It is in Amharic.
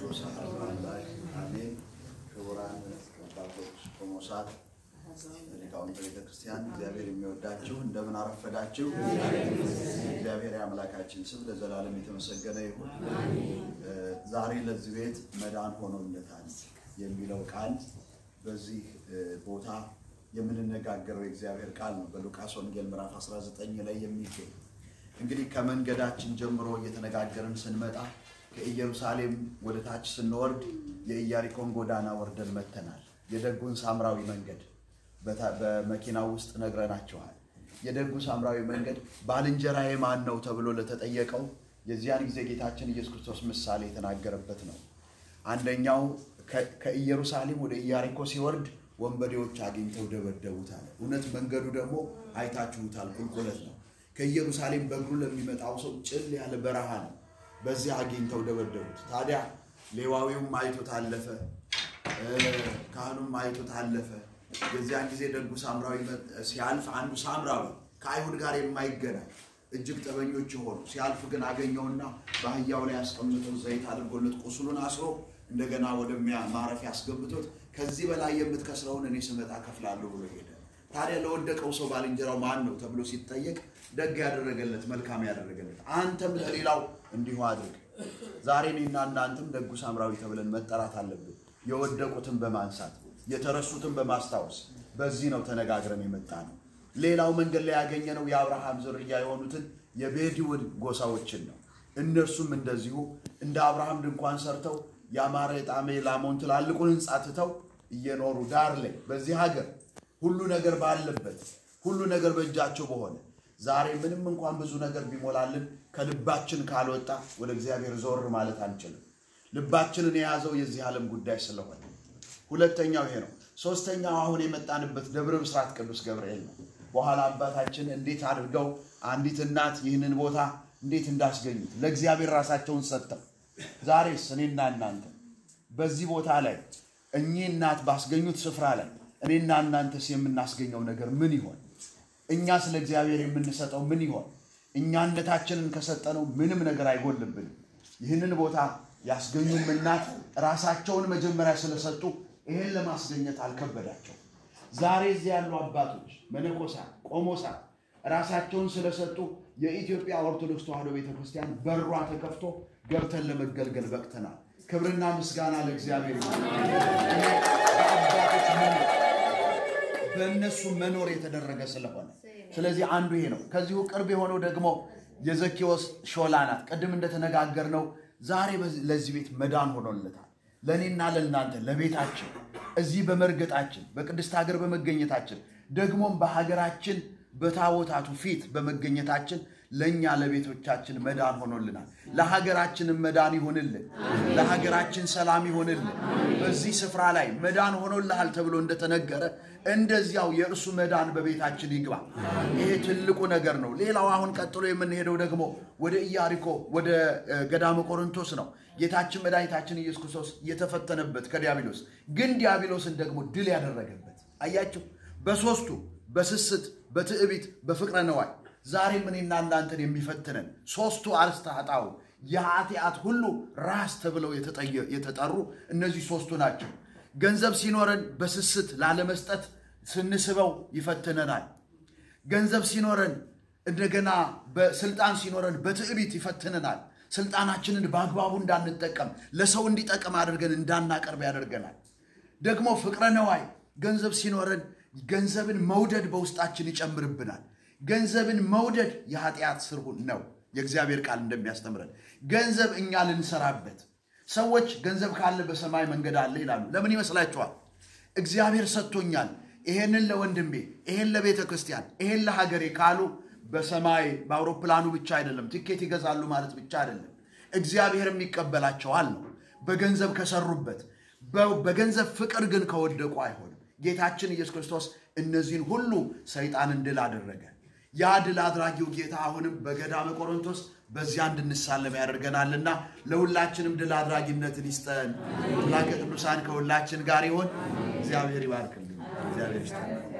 ቅዱሳን አምላክ አሜን። ክቡራን አባቶች፣ ቆሞሳት፣ ሊቃውንተ ቤተ ክርስቲያን እግዚአብሔር የሚወዳችሁ እንደምን አረፈዳችሁ። እግዚአብሔር የአምላካችን ስም ለዘላለም የተመሰገነ ይሁን። ዛሬ ለዚህ ቤት መዳን ሆኖለታል የሚለው ቃል በዚህ ቦታ የምንነጋገረው የእግዚአብሔር ቃል ነው። በሉቃስ ወንጌል ምዕራፍ 19 ላይ የሚገኝ እንግዲህ ከመንገዳችን ጀምሮ እየተነጋገርን ስንመጣ ከኢየሩሳሌም ወደ ታች ስንወርድ የኢያሪኮን ጎዳና ወርደን መተናል። የደጉን ሳምራዊ መንገድ በመኪናው ውስጥ ነግረናቸዋል። የደጉ ሳምራዊ መንገድ ባልንጀራዬ ማን ነው ተብሎ ለተጠየቀው የዚያን ጊዜ ጌታችን ኢየሱስ ክርስቶስ ምሳሌ የተናገረበት ነው። አንደኛው ከኢየሩሳሌም ወደ ኢያሪኮ ሲወርድ ወንበዴዎች አግኝተው ደበደቡት አለ። እውነት መንገዱ ደግሞ አይታችሁታል፣ ቁልቁለት ነው። ከኢየሩሳሌም በእግሩ ለሚመጣው ሰው ጭል ያለ በረሃ ነው። በዚህ አግኝተው ደበደቡት። ታዲያ ሌዋዊውም አይቶ ታለፈ፣ ካህኑም አይቶ ታለፈ። የዚያን ጊዜ ደጉ ሳምራዊ ሲያልፍ አንዱ ሳምራዊ ከአይሁድ ጋር የማይገናኝ እጅግ ጠበኞች የሆኑ ሲያልፍ ግን አገኘውና በአህያው ላይ ያስቀምጦት ዘይት አድርጎለት ቁስሉን አስሮ እንደገና ወደ ማረፊያ ያስገብቶት ከዚህ በላይ የምትከስረውን እኔ ስመጣ ከፍላለሁ ብሎ ሄደ። ታዲያ ለወደቀው ሰው ባልንጀራው ማን ነው ተብሎ ሲጠየቅ ደግ ያደረገለት መልካም ያደረገለት አንተም ለሌላው እንዲሁ አድርግ። ዛሬ እኔና እናንተም ደጉ ሳምራዊ ተብለን መጠራት አለብን። የወደቁትን በማንሳት የተረሱትን በማስታወስ በዚህ ነው ተነጋግረን የመጣ ነው። ሌላው መንገድ ላይ ያገኘነው የአብርሃም ዝርያ የሆኑትን የቤዲውን ጎሳዎችን ነው። እነርሱም እንደዚሁ እንደ አብርሃም ድንኳን ሰርተው ያማረ የጣመ ላሞን ትላልቁን ሕንፃ ትተው እየኖሩ ዳር ላይ በዚህ ሀገር ሁሉ ነገር ባለበት ሁሉ ነገር በእጃቸው በሆነ ዛሬ ምንም እንኳን ብዙ ነገር ቢሞላልን ከልባችን ካልወጣ ወደ እግዚአብሔር ዞር ማለት አንችልም። ልባችንን የያዘው የዚህ ዓለም ጉዳይ ስለሆነ ሁለተኛው ይሄ ነው። ሶስተኛው አሁን የመጣንበት ደብረ ብስራት ቅዱስ ገብርኤል ነው። በኋላ አባታችን እንዴት አድርገው አንዲት እናት ይህንን ቦታ እንዴት እንዳስገኙት ለእግዚአብሔር ራሳቸውን ሰጥተው ዛሬስ እኔና እናንተ በዚህ ቦታ ላይ እኚህ እናት ባስገኙት ስፍራ ላይ እኔና እናንተስ የምናስገኘው ነገር ምን ይሆን? እኛ ስለ እግዚአብሔር የምንሰጠው ምን ይሆን? እኛነታችንን ከሰጠነው ምንም ነገር አይጎልብንም። ይህንን ቦታ ያስገኙም እናት ራሳቸውን መጀመሪያ ስለሰጡ ይህን ለማስገኘት አልከበዳቸው። ዛሬ እዚህ ያሉ አባቶች፣ መነኮሳት፣ ቆሞሳት ራሳቸውን ስለሰጡ የኢትዮጵያ ኦርቶዶክስ ተዋሕዶ ቤተክርስቲያን በሯ ተከፍቶ ገብተን ለመገልገል በቅተናል። ክብርና ምስጋና ለእግዚአብሔር ይሁን። በአባቶች መኖር በእነሱ መኖር የተደረገ ስለሆነ ስለዚህ አንዱ ይሄ ነው። ከዚሁ ቅርብ የሆነው ደግሞ የዘኬዎስ ሾላ ናት። ቅድም እንደተነጋገርነው ዛሬ ለዚህ ቤት መዳን ሆኖለታል። ለእኔና ለእናንተ ለቤታችን እዚህ በመርገጣችን በቅድስት ሀገር በመገኘታችን ደግሞም በሀገራችን በታቦታቱ ፊት በመገኘታችን ለእኛ ለቤቶቻችን መዳን ሆኖልናል። ለሀገራችንም መዳን ይሆንልን፣ ለሀገራችን ሰላም ይሆንልን። በዚህ ስፍራ ላይ መዳን ሆኖልሃል ተብሎ እንደተነገረ እንደዚያው የእርሱ መዳን በቤታችን ይግባ። ይሄ ትልቁ ነገር ነው። ሌላው አሁን ቀጥሎ የምንሄደው ደግሞ ወደ ኢያሪኮ ወደ ገዳመ ቆሮንቶስ ነው። ጌታችን መድኃኒታችን ኢየሱስ ክርስቶስ የተፈተነበት ከዲያብሎስ ግን ዲያብሎስን ደግሞ ድል ያደረገበት አያችሁ። በሶስቱ በስስት በትዕቢት በፍቅረ ነዋይ ዛሬም እኔና እናንተን የሚፈትነን ሶስቱ አርእስተ ኃጣውእ የኃጢአት ሁሉ ራስ ተብለው የተጠሩ እነዚህ ሶስቱ ናቸው። ገንዘብ ሲኖረን በስስት ላለመስጠት ስንስበው ይፈትነናል። ገንዘብ ሲኖረን እንደገና በስልጣን ሲኖረን በትዕቢት ይፈትነናል። ስልጣናችንን በአግባቡ እንዳንጠቀም ለሰው እንዲጠቅም አድርገን እንዳናቀርብ ያደርገናል። ደግሞ ፍቅረ ነዋይ ገንዘብ ሲኖረን ገንዘብን መውደድ በውስጣችን ይጨምርብናል። ገንዘብን መውደድ የኃጢአት ስር ነው። የእግዚአብሔር ቃል እንደሚያስተምረን ገንዘብ እኛ ልንሰራበት ሰዎች ገንዘብ ካለ በሰማይ መንገድ አለ ይላሉ። ለምን ይመስላችኋል? እግዚአብሔር ሰጥቶኛል፣ ይሄንን ለወንድሜ፣ ይሄን ለቤተ ክርስቲያን፣ ይሄን ለሀገሬ ካሉ በሰማይ በአውሮፕላኑ ብቻ አይደለም፣ ትኬት ይገዛሉ ማለት ብቻ አይደለም። እግዚአብሔርም ይቀበላቸዋል ነው። በገንዘብ ከሰሩበት፣ በገንዘብ ፍቅር ግን ከወደቁ አይሆንም። ጌታችን ኢየሱስ ክርስቶስ እነዚህን ሁሉ ሰይጣንን ድል አደረገ። ያ ድል አድራጊው ጌታ አሁንም በገዳመ ቆሮንቶስ በዚያ እንድንሳለም ያደርገናልና ለሁላችንም ድል አድራጊነትን ይስጠን። አምላከ ቅዱሳን ከሁላችን ጋር ይሆን። እግዚአብሔር ይባርክልን። እግዚአብሔር ይስጠን።